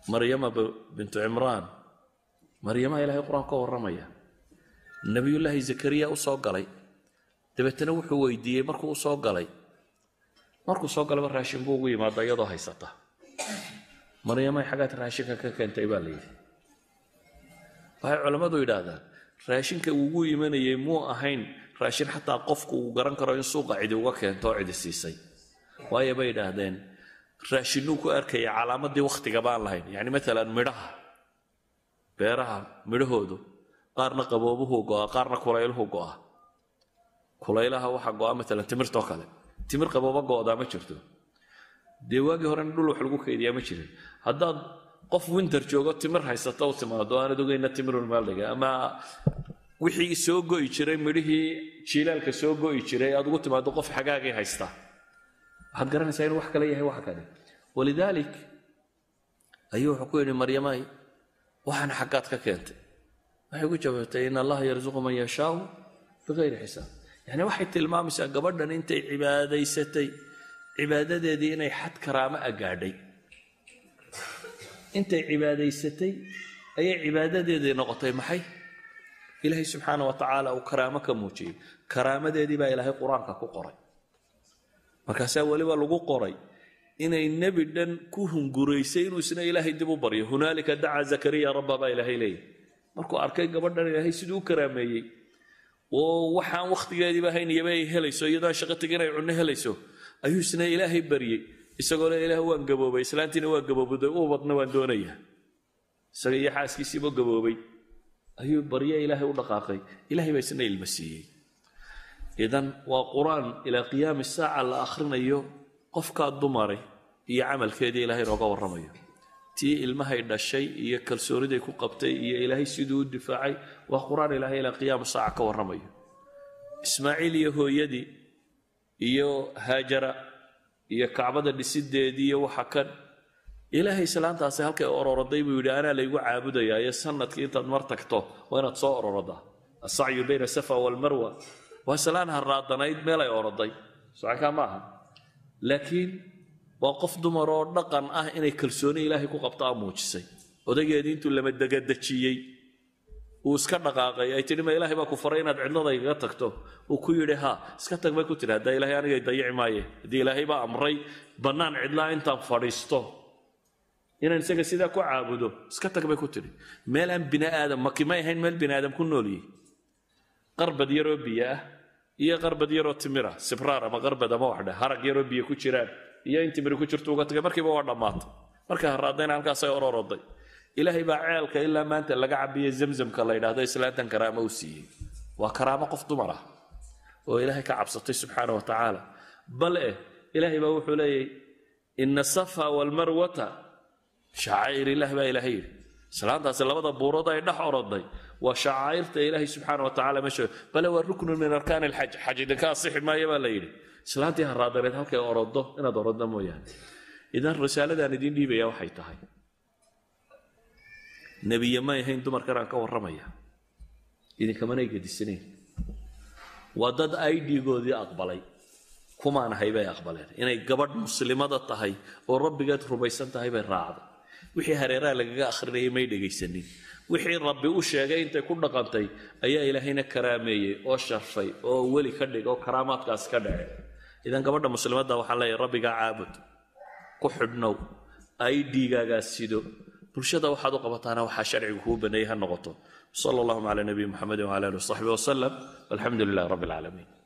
maryama bintu cimraan maryama ilaahay qur-aan ka warramaya nebiyullaahi zakariya u soo galay dabeetana wuxuu weydiiyey markuu u soo galay markuu soo galaba raashin buu ugu yimaada iyadoo haysata maryamay xaggaad raashinka ka keentay baa la yidhi waxay culammadu yidhaahdaan raashinka ugu imanayay muu ahayn raashin xataa qofku uu garan karo in suuqa cidi uga keento oo cidi siisay waayo bay yidhaahdeen raashinuu ku arkaya calaamadii wakhtigaba aan lahayn yacni maalan midhaha beeraha midhahoodu qaarna qaboobuhu go'a qaarna kulayluhu go'a kulaylaha waxaa go'a maalan timirtoo kale timir qabooba go'daa ma jirto dee waagii horena dhul wax lagu kaydiyaa ma jirin haddaad qof winter joogo timir haysata u timaado aanad ogeyna timirun maaldhiga ama wixii soo go'i jiray midhihii jiilaalka soo go'i jiray aad ugu timaado qof xagaagii haysta waxaad garanaysaa inuu wax kale yahay waxa kale walidaalik ayuu wuxuu ku yidhi maryamay waxaan xaggaad ka keentay waxay ku jawaabtay in allaha yarsuqu man yashaau bikayri xisaab yacni waxay tilmaamaysaa gabadhan intay cibaadaysatay cibaadadeedii inay xad karaamo a gaadhay intay cibaadaysatay ayay cibaadadeedii noqotay maxay ilaahay subxaana wa tacaala uu karaamo ka muujiyey karaamadeedii baa ilaahay qur-aanka ku qoray markaasaa weliba lagu qoray inay nebi dhan ku hunguraysay inuu isna ilaahay dib u baryo hunaalika dacaa zakariya rabba baa ilaahay leeyahy markuu arkay gabadhan ilaahay siduu u karaameeyey oo waxaan wakhtigeediiba hayniyaba ay helayso iyadoon shaqo tegin ay cunno helayso ayuu isna ilaahay baryey isagoo le ilaah waan gaboobay islaantiina waa gaboobday ubadna waan doonayaa isaga iyo xaaskiisiiba gaboobay ayuu barye ilaahay u dhaqaaqay ilahay baa isna ilma siiyey idan waa qur-aan ilaa qiyaami saaca la akhrinayo qofkaa dumare iyo camalkeedii ilaahay nooga warramayo tii ilmahay dhashay iyo kalsooniday ku qabtay iyo ilaahay siduu u difaacay waa qur-aan ilaahay ilaa qiyaami saaca ka warramayo ismaaciil iyo hooyadii iyo haajara iyo kacbada dhisideedii iyo waxa kan ilaahay islaantaasi halkay ororoday buu yidhi anaa laygu caabudayaa iyo sanadkii intaad mar tagto waa inaad soo ororodaa asacyu bayna safa walmarwa waa islaan haraadanayd meel ay oroday socankaa ma aha laakiin waa qof dumar oo dhaqan ah inay kalsooni ilaahay ku qabtaa muujisay odaygeedii intuu lama degadejiyey uu iska dhaqaaqay ay tidhi ma ilaahay baa ku faray inaad cidladaygaga tagto uu ku yidhi ha iska tag bay ku tidhi haddaa ilaahay anigay dayici maaye haddii ilaahay baa amray bannaan cidlaa intaan fadhiisto inaan isaga sidaa ku caabudo iska tag bay ku tidhi meel aan bini aadam maki may ahayn meel bini aadam ku nooliyey qarbad yaroo biyo ah iyo qarbad yaroo timira sibraar ama qarbad ama waxdhe harag yaroo biyo ku jiraan iyo in timiri ku jirto uga tagay markiiba waa dhammaatay markay haraadayna halkaasay ororoday ilaahay baa ceelka ilaa maanta laga cabiya zamzamka la yidhaahdo islaantan karaamo u siiyey waa karaamo qof dumar ah oo ilaahay ka cabsatay subxaana wa tacaala bal eh ilaahay baa wuxuu leeyahy ina safa walmarwata shacaa'ir ilaah baa ilaahay yidhi islaantaasi labada buurood ay dhex oroday waa shacaa'irta ilaahay subxaana wa tacala meesha bale waa ruknun min arkaan alxaj xaj idinka asixi maayo baa la yidhi islaantii haraadaneed halkay orodo inaad oroddo mooyaane idan risaaladaan idiin dhiibaya waxay tahay nebiye may ahayn dumarkan aan ka warramaya idinkamanay gedisanayn waa dad idgoodii aqbalay kumaan ahay bay aqbaleen inay gabadh muslimada tahay oo rabbigeed rumaysan tahay bay raacday wixii hareeraha lagaga akhrinayay may dhegaysanin wixii rabbi u sheegay intay ku dhaqantay ayaa ilaahayna karaameeyey oo sharfay oo weli ka dhig oo karaamaadkaasi ka dhace idan gabadha muslimadda waxaan leeyahay rabbigaa caabud ku xidhnow idgaagaas sido bulshada waxaad u qabataana waxaa sharcigu kuu baneeyey ha noqoto sala allahuma cala nabiyi muxamedin wcala alihi wasaxbi wasalam walxamdu lilahi rabbi alcaalamiin